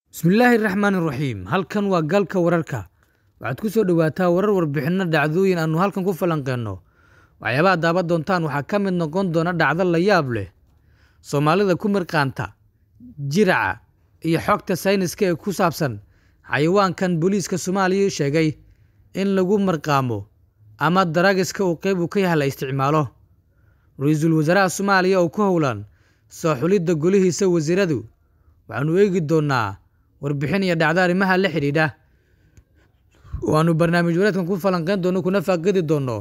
bismillaahi raxmaani raxiim halkan waa galka wararka waxaad ku soo dhowaataa warar warbixinno dhacdooyin aanu halkan ku falanqeenno waxyaabaha daaban doontaan waxaa ka mid noqon doona dhacdo la yaab leh soomaalida ku mirqaanta jiraca iyo xogta sayniska ee ku saabsan xayawaankan booliiska soomaaliya sheegay in lagu marqaamo ama daraagiska uu qeyb uu ka yahay la isticmaalo ra-iisul wasaaraha soomaaliya oo ku howlan soo xulidda golihiisa wasiiradu waxaanu eegi doonnaa warbixin iyo dhacdo arrimaha la xidhiidha waanu barnaamij wareedkan ku falanqeyn doonno kuna faaqidi doonno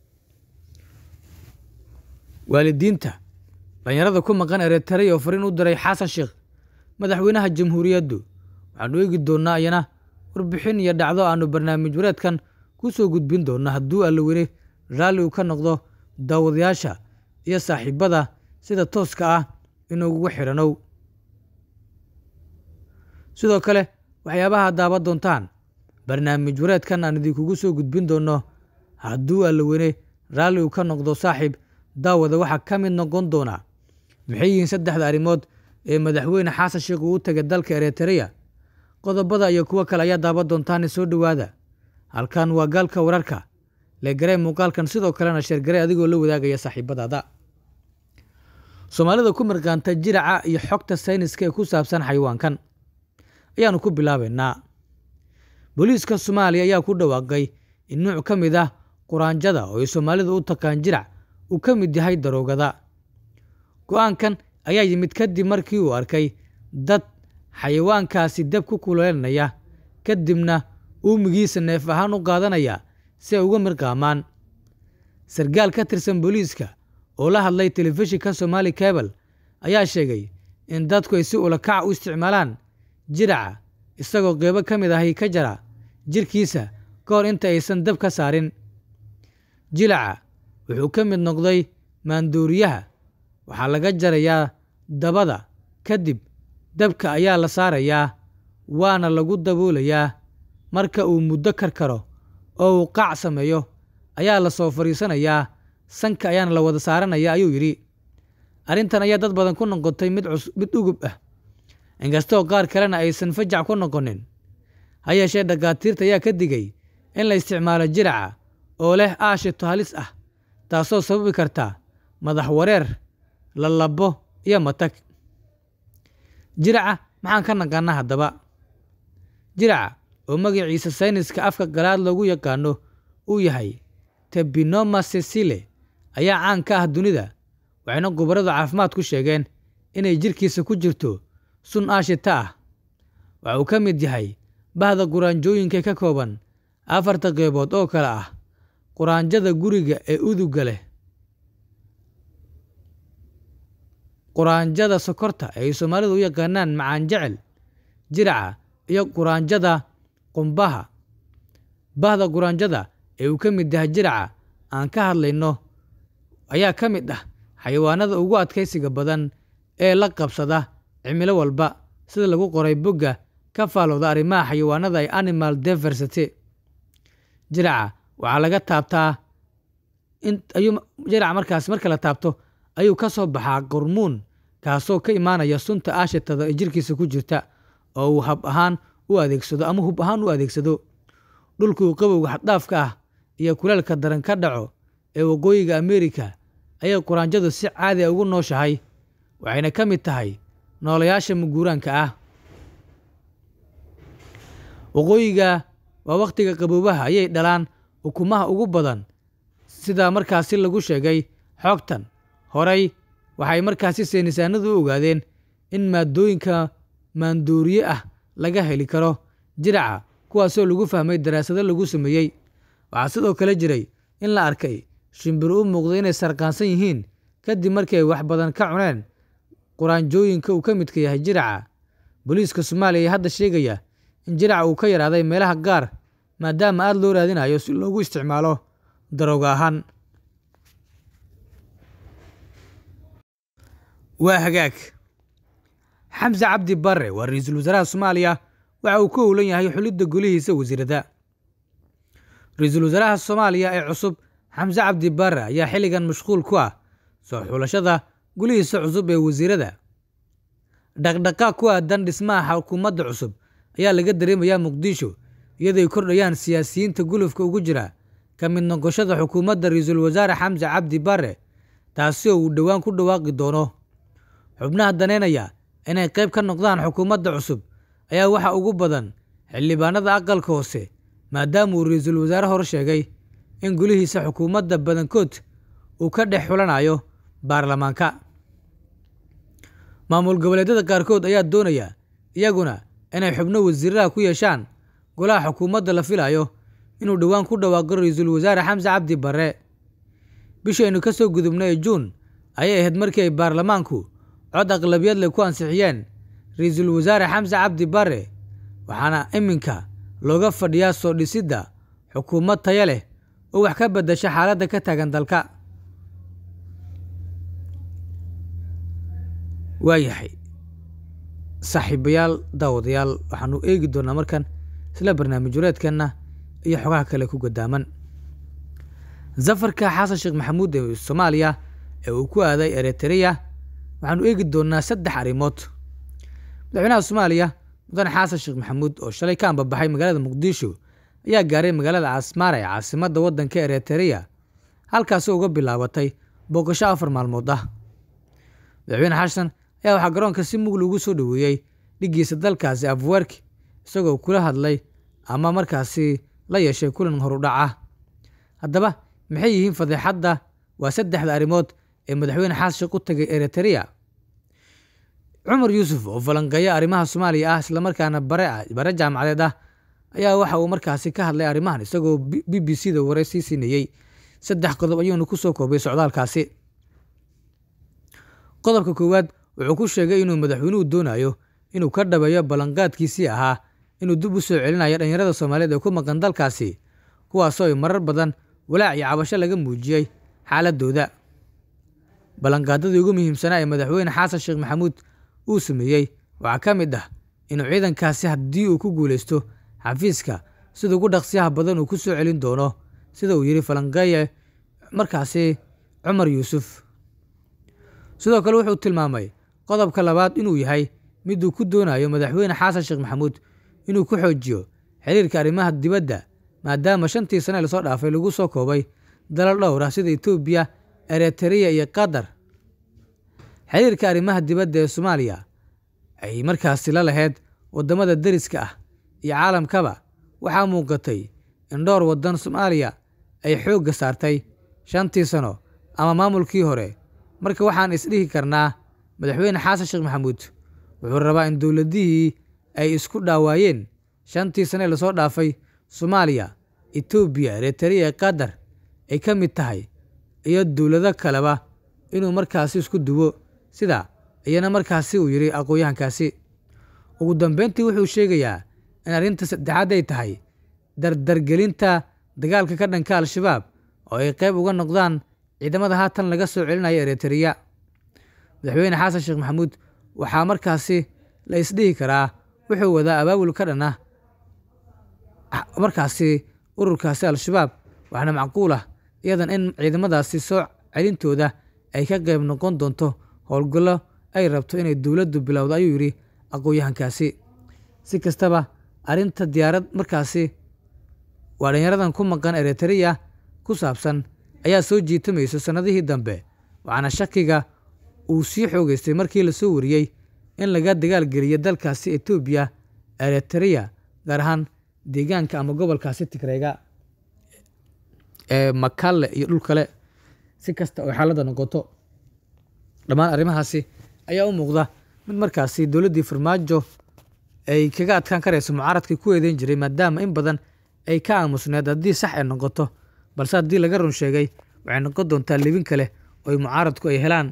waalidiinta dhalinyarada ku maqan eretarey oo fariin u diray xasan sheekh madaxweynaha jamhuuriyaddu waxaanu eegi doonnaa iyana warbixin iyo dhacdo aanu barnaamij wareedkan ku soo gudbin doonno hadduu allaweyne raalli uu ka noqdo daawadayaasha iyo saaxiibada sida tooska ah inuugu xidhanow sidoo kale waxyaabaha daaban doontaan barnaamij wareedkan aan idinkugu soo gudbin doonno hadduu allaweyne raalli uu ka noqdo saaxiib daawada waxaa ka mid noqon doona maxay yihiin saddexda arrimood ee madaxweyne xasan sheekh uu u tegay dalka eretereya qodobada iyo kuwo kale ayaa daaban doontaane soo dhowaada halkan waa gaalka wararka legaree muuqaalkan sidoo kalena sheergarey adigoo la wadaagaya saaxiibadaada soomaalida ku mirqaanta jiraca iyo xogta sayniska ee ku saabsan xayawaankan ayaanu ku bilaabaynaa booliiska soomaaliya ayaa ku dhawaaqay in nuuc ka mid ah quraanjada oo ay soomaalidu u taqaan jirac uu ka mid yahay daroogada go-aankan ayaa yimid kadib markii uu arkay dad xayawaankaasi dab ku kuleelanaya kadibna uumigiisa neef ahaan u qaadanaya si ay uga mirqaamaan sarkaal ka tirsan booliiska oo la hadlay telefishinka somaali cabal ayaa sheegay in dadku ay si ulakac u isticmaalaan jiraca isagoo qeybo ka mid ahi ka jara jirkiisa ka hor inta aysan dab ka saarin jilaca wuxuu ka mid noqday maandooriyaha waxaa laga jarayaa dabada kadib dabka ayaa la saarayaa waana lagu daboolayaa marka uu muddo karkaro oo uu qaac sameeyo ayaa la soo fadhiisanayaa sanka ayaana la wada saaranaya ayuu yidhi arrintan ayaa dad badan ku noqotay mid mid ugub ah inkastoo qaar kalena aysan fajac ku noqonin ha yeeshee dhakhaatiirta ayaa ka digay in la isticmaalo jiraca oo leh aashito halis ah taasoo sababi karta madax wareer lalabo iyo matag jiraca maxaan ka naqaanaa haddaba jiraca oo magaciisa sayniska afka galaad loogu yaqaano uu yahay tebinoma sesile ayaa caan ka ah dunida waxayna khubaradu caafimaad ku sheegeen inay jirkiisa ku jirto sun aashita ah waxa uu ka mid yahay bahda quraanjooyinka ka kooban afarta qeybood oo kale ah quraanjada guriga ee uduga leh quraanjada sokorta ee ay soomaalidu u yaqaanaan macaan jecel jiraca iyo quraanjada qumbaha bahda quraanjada ee uu ka mid yahay jiraca aan ka hadlayno ayaa ka mid ah xayawaanada ugu adkaysiga badan ee la qabsada cimilo walba sida lagu qoray bogga ka faalowda arrimaha xayawaanada ee animal diversity jiraca waxaa laga taabtaa ayuu jiraca markaas marka la taabto ayuu ka soo baxaa qormuun kaasoo ka imaanaya sunta aashitada ee jirkiisa ku jirta oo uu hab ahaan u adeegsado ama hub ahaan u adeegsado dhulkuu qabowga xaddhaafka ah iyo kuleelka daran ka dhaco ee waqooyiga ameerika ayay quraanjadu si caadi a ugu nooshahay waxayna ka mid tahay noolayaasha muguuraanka ah waqooyiga waa wakhtiga qaboobaha ayay dhalaan ukumaha ugu badan sidaa markaasi lagu sheegay xoogtan horey waxay markaasi saynisaanadu u ogaadeen in maadooyinka maandooriye ah laga heli karo jiraca kuwaasoo lagu fahmay daraasado lagu sameeyey waxaa sidoo kale jiray in la arkay shimbiro u muuqda inay sarqaansan yihiin kadib markii ay wax badan ka cuneen quraanjooyinka uu ka midka yahay jiraca booliiska soomaaliya ayaa hadda sheegaya in jiraca uu ka yaraaday meelaha gaar maadaama aada loo raadinayo si loogu isticmaalo darooga ahaan waa hagaag xamse cabdi barre waa ra-iisul wasaaraha soomaaliya waxa uu ku howlan yahay xulidda golihiisa wasiirada ra-iisul wasaaraha soomaaliya ee cusub xamse cabdi barre ayaa xilligan mashquul ku ah soo xulashada golihiisa cusub ee wasiirada dhaqdhaqaaq ku aadan dhismaha xukuumadda cusub ayaa laga dareemayaa muqdisho iyadooy kordhayaan siyaasiyiinta gulufka ugu jira ka mid noqoshada xukuumadda ra-iisul wasaare xamse cabdi bare taasi oo uu dhowaan ku dhawaaqi doono xubnaha daneynaya inay qayb ka noqdaan xukuumadda cusub ayaa waxa ugu badan xildhibaanada aqalka hoose maadaama uu ra-iisul wasaare hor sheegay in gulihiisa xukuumadda badankood uu ka dhex xulanayo baarlamaanka maamul goboleedyada qaarkood ayaa doonaya iyaguna inay xubno wasiiraha ku yeeshaan golaha xukuumadda la filayo inuu dhowaan ku dhawaaqo ra-iisul wasaare xamse cabdi bare bishaynu ka soo gudubnay ee juun ayay ahayd markii ay baarlamaanku cod aqlabiyad leh ku ansixiyeen ra-iisul wasaare xamse cabdi bare waxaana iminka looga fadhiyaa soo dhisidda xukuumad taya leh oo wax ka beddasha xaaladda ka taagan dalka waayahay saaxiibayaal daawadayaal waxaanu eegi doonaa markan isla barnaamij wareedkeenna iyo xogaha kale ku gadaaman safarka xasan sheekh maxamuud ee soomaaliya ee uu ku aaday eritreya waxaanu eegi doonaa saddex arrimood madaxweynaha soomaaliya mudane xasan sheekh maxamuud oo shalay ka ambabaxay magaalada muqdisho ayaa gaaray magaalada casmaara ee caasimadda waddanka eritreya halkaasi uga bilaabatay booqasho afar maalmood ah madaxweyne xasan ayaa waxaa garoonka si mugli ugu soo dhoweeyey dhiggiisa dalkaasi afwerki isagoo kula hadlay ama markaasi la yeeshay kulan horudhac ah haddaba maxay yihiin fadeexadda waa saddexda arrimood ee madaxweyne xasan sheekh u tagay eritreya cumar yuusuf oo falanqeeya arrimaha soomaaliya ah islamarkaana bare ah bare jaamacadeed ah ayaa waxa uu markaasi ka hadlay arrimahan isagoo b b c da ware sii siinayey saddex qodob ayuuna ku soo koobay socdaalkaasi qodobka koowaad wuxuu ku sheegay inuu madaxweynuhu doonayo inuu ka dhabeeyo ballanqaadkiisii ahaa inuu dib u soo celinayo dhallinyarada soomaaliyeed ee ku maqan dalkaasi kuwaasoo ay marar badan walaac iyo cabasho laga muujiyey xaaladooda ballanqaadadii ugu muhiimsanaa ee madaxweyne xasan sheekh maxamuud uu sameeyey waxaa ka mid ah inuu ciidankaasi haddii uu ku guulaysto xafiiska sida ugu dhaqsiyaha badan uu ku soo celin doono sida uu yidhi falanqeeye markaasi cumar yuusuf sidoo kale wuxuu tilmaamay qodobka labaad inuu yahay miduu ku doonayo madaxweyne xasan sheekh maxamuud inuu ku xoojiyo xiriirka arrimaha dibadda maadaama shantii sane lasoo dhaafay lagu soo koobay dalal dhowr ah sida etoobiya eritreya iyo qatar xiriirka arrimaha dibadda ee soomaaliya ay markaasi la laheyd waddamada deriska ah iyo caalamkaba waxaa muuqatay in dhowr waddan soomaaliya ay xoogga saartay shantii sano ama maamulkii hore marka waxaan isdhihi karnaa madaxweyne xasan sheekh maxamuud wuxuu rabaa in dowladihii ay isku dhaawaayeen shantii sane lasoo dhaafay soomaaliya etoobiya eritreya qatar ay ka mid tahay iyo dowlado kaleba inuu markaasi isku duwo sida iyana markaasi uu yidhi aqoon-yahankaasi ugu dambeyntii wuxuu sheegayaa in arrinta saddexaad ay tahay dardargelinta dagaalka ka dhanka al-shabaab oo ay qayb uga noqdaan ciidamada haatan laga soo celinayo eritreya madaxweyne xasan sheekh maxamuud waxaa markaasi la isdhihi karaa wuxuu wadaa abaabul ka dhan ah markaasi ururkaasi al-shabaab waxaana macquul ah iyadan in ciidamadaasi soo celintooda ay ka qayb noqon doonto howlgallo ay rabto inay dowladdu bilowdo ayuu yidhi aqoon-yahankaasi si kastaba arrinta diyaarad markaasi waa dhalinyaradan ku maqan eritreya ku saabsan ayaa soo jiitamaysa sannadihii dambe waxaana shakiga uu sii xoogeystay markii lasoo wariyey in laga dagaalgeliyo dalkaasi etoobiya eritreya gaar ahaan deegaanka ama gobolkaasi tigreega ee makalle iyo dhul kale si kasta oo xaaladda noqoto dhammaan arrimahaasi ayaa u muuqda mid markaasi dowladdii farmaajo ay kaga adkaan karayso mucaaradkii ku eedeyn jiray maadaama in badan ay ka aamusneed haddii sax ay noqoto balse haddii laga run sheegay waxay noqon doontaa libin kale oo ay mucaaradku ay helaan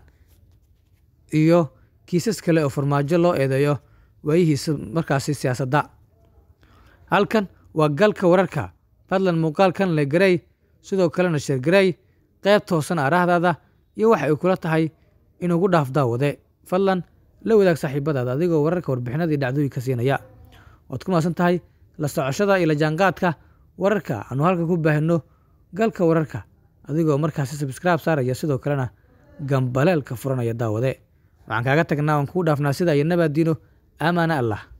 iyo kiisas kale oo farmaajo loo eedeeyo waayihiisa markaasi siyaasadda halkan waa galka wararka fadlan muuqaalkan le garey sidoo kalena sheergarey qayb toosan aaraahdaada iyo waxa ay kula tahay inuugu dhaaf daawade fadlan la wadaag saaxiibadaada adigoo wararka warbixinada iyo dhacdooyinka siinaya waad ku maasan tahay la socoshada iyo la jaanqaadka wararka aanu halka ku baahino galka wararka adigoo markaasi sabskraib saaraya sidoo kalena gambaleelka furanaya daawade waxaan kaaga tagnaa oon kuu dhaafnaa sida iyo nabaadiino aamaana allah